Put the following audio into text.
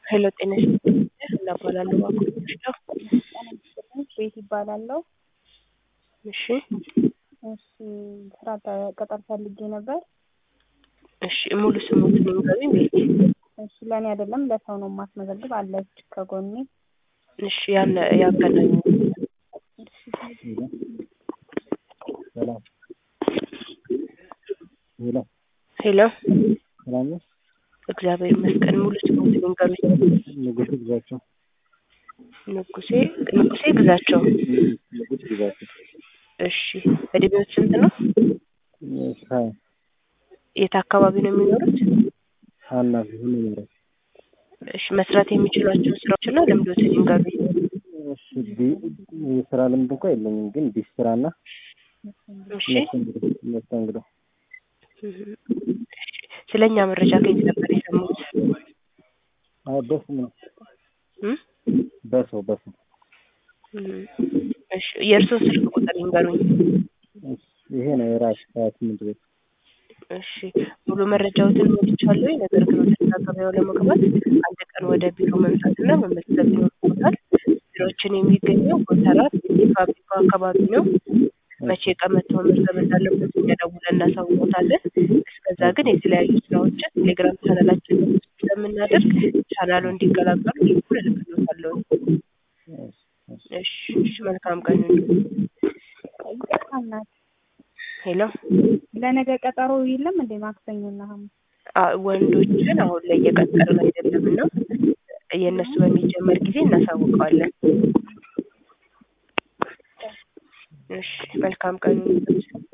ሄሎ ጤና ይስጥልኝ እናባላለሁ ባኮች ነው። ቤት ይባላለሁ። እሺ እሺ ስራ ቅጥር ፈልጌ ነበር። እሺ ሙሉ ስሙትን ይንገሩኝ ቤት እሺ ለእኔ አይደለም ለሰው ነው የማስመዘግብ አለች ከጎኔ። እሺ ያን ያገናኙ ሰላም ሄሎ ሄሎ ሰላም ነሽ? እግዚአብሔር ይመስገን ሙሉ ስሙትን ይንገሩኝ ንጉስ ግዛቸው ንጉሴ ንጉሴ ግዛቸው ንጉስ ግዛቸው እሺ እድሜዎት ስንት ነው እሺ ሀያ የት አካባቢ ነው የሚኖሩት ሀና ሁሉ ነገር እሺ መስራት የሚችሏቸው ስራዎችና ልምዶትን ይንገሩኝ እሺ ቢ- የስራ ልምድ እንኳ የለኝም ግን ቢስ ስራና እሺ መስተንግዶ መስተንግዶ ስለ እኛ መረጃ ከየት ነበር የሰሙት አይ በስም ነው እም? በሰው በሰው እም። እሺ የእርስዎን ስልክ ቁጥር ይንገሩኝ እሺ ይሄ ነው የራስ ሀያ ስምንት ቤት እሺ ሙሉ መረጃዎትን ሞልቻለሁ። ነገር ግን ወደ ስራ ገበያው ለመግባት አንድ ቀን ወደ ቢሮ መምጣትና መመዝገብ ይኖርቦታል። ቢሮዎችን የሚገኘው ጎተራት ፋብሪካው አካባቢ ነው። መቼ ቀን መጥተው መመዝገብ እንዳለበት እኛ ደውለን እናሳውቆታለን። እስከዛ ግን የተለያዩ ስራዎችን ቴሌግራም ቻናላችን ላይ ስለምናደርግ ቻናሉ እንዲቀላቀሉ ሊንኩን እልክልዎታለሁ። እሺ እሺ መልካም ቀን ይሁን። እናት ሄሎ ለነገ ቀጠሮ የለም እንዴ? ማክሰኞና ሐሙስ አ- ወንዶችን አሁን ላይ እየቀጠርን አይደለም እና የእነሱ በሚጀመር ጊዜ እናሳውቀዋለን። እሺ መልካም ቀን ይሁን።